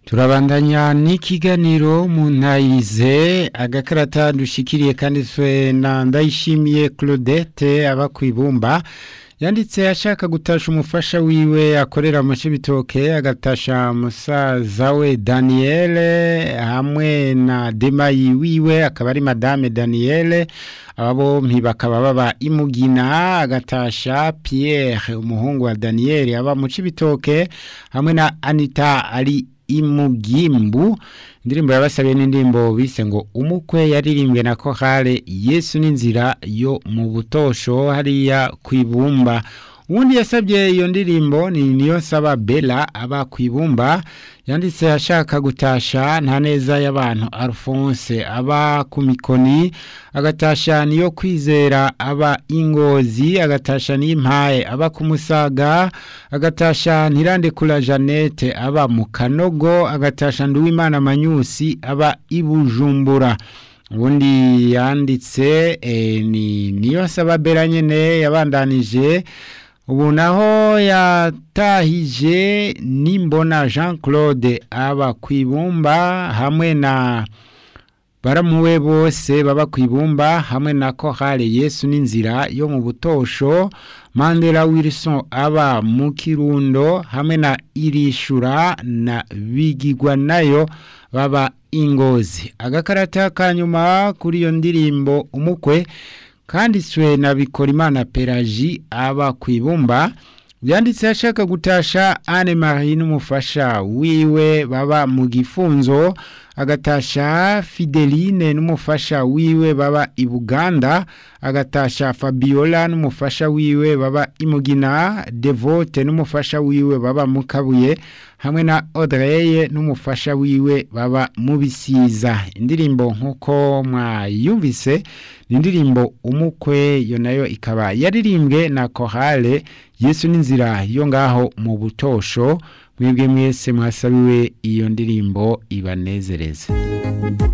turabandanya n'ikiganiro mu ntayize agakarata dushikiriye kanditswe na ndayishimiye claudette aba ku ibumba yanditse ashaka gutasha umufasha wiwe akorera mu bitoke agatasha musaza we daniyeli hamwe na demayi wiwe akaba ari madame daniyeli aba bombi bakaba baba imugina agatasha Pierre umuhungu wa daniyeli aba mu bitoke hamwe na anita ari imugimbu indirimbo yabasabiye n'indirimbo bise ngo umukwe yaririmbwe na kohale yesu n'inzira yo mu butosho hariya ku ibumba ubundi yasabye iyo ndirimbo ni niyo saba bella aba ku ibumba yanditse ashaka gutasha nta neza y'abantu alphonse aba ku mikoni agatasha niyo kwizera aba ingozi agatasha n'impaye aba ku musaga agatasha ntirandekura jeannette aba mu kanogo agatasha nduwimana manyusi aba i bujumbura ubundi yanditse ni niyo saba bella nyine yabandanije ubu naho yatahije nimbona jean claude aba ku ibumba hamwe na baramuwe bose baba ku ibumba hamwe na kohale yesu n'inzira yo mu butosho mandela wilson aba mu kirundo hamwe na irishura na bigigwa nayo baba ingozi agakarata ka nyuma kuri iyo ndirimbo umukwe kanditswe na bikorimana pelagie aba ku ibumba byanditse ashaka gutasha anne marie n'umufasha wiwe baba mu gifunzo agatasha fideline n'umufasha wiwe baba i buganda agatasha fabiola n'umufasha wiwe baba imugina devote n'umufasha wiwe baba mu kabuye hamwe na audrey n'umufasha wiwe baba mu bisiza indirimbo nk'uko mwayumvise ni indirimbo umukwe yo nayo ikaba yaririmbwe na kohale yesu n'inzira yo ngaho mu butosho mwebwe mwese mwasabiwe iyo ndirimbo ibanezereze